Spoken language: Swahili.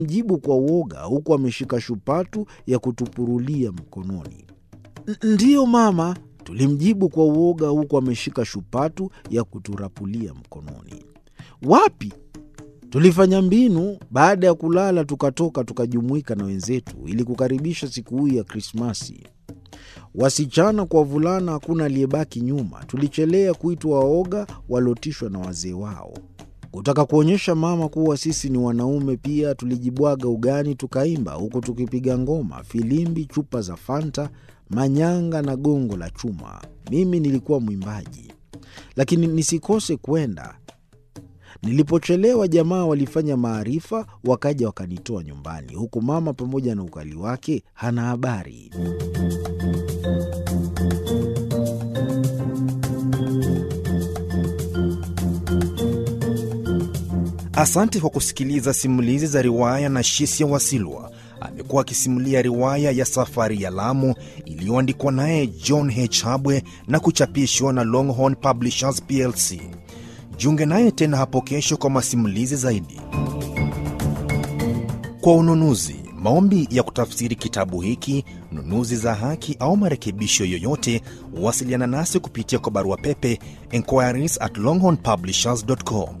mjibu kwa uoga huku ameshika shupatu ya kutupurulia mkononi. Ndiyo mama, tulimjibu kwa uoga huku ameshika shupatu ya kuturapulia mkononi. Wapi? Tulifanya mbinu. Baada ya kulala, tukatoka tukajumuika na wenzetu ili kukaribisha siku hii ya Krismasi. Wasichana kwa wavulana, hakuna aliyebaki nyuma. Tulichelea kuitwa waoga waliotishwa na wazee wao. Kutaka kuonyesha mama kuwa sisi ni wanaume pia, tulijibwaga ugani tukaimba, huku tukipiga ngoma, filimbi, chupa za Fanta, manyanga na gongo la chuma. Mimi nilikuwa mwimbaji, lakini nisikose kwenda. Nilipochelewa, jamaa walifanya maarifa, wakaja wakanitoa nyumbani, huku mama pamoja na ukali wake hana habari. Asante kwa kusikiliza simulizi za riwaya na Shisia Wasilwa. Amekuwa akisimulia riwaya ya Safari ya Lamu iliyoandikwa naye John H. Habwe na kuchapishwa na Longhorn Publishers plc. Jiunge naye tena hapo kesho kwa masimulizi zaidi. Kwa ununuzi, maombi ya kutafsiri kitabu hiki, nunuzi za haki au marekebisho yoyote, wasiliana nasi kupitia kwa barua pepe inquiries at longhornpublishers.com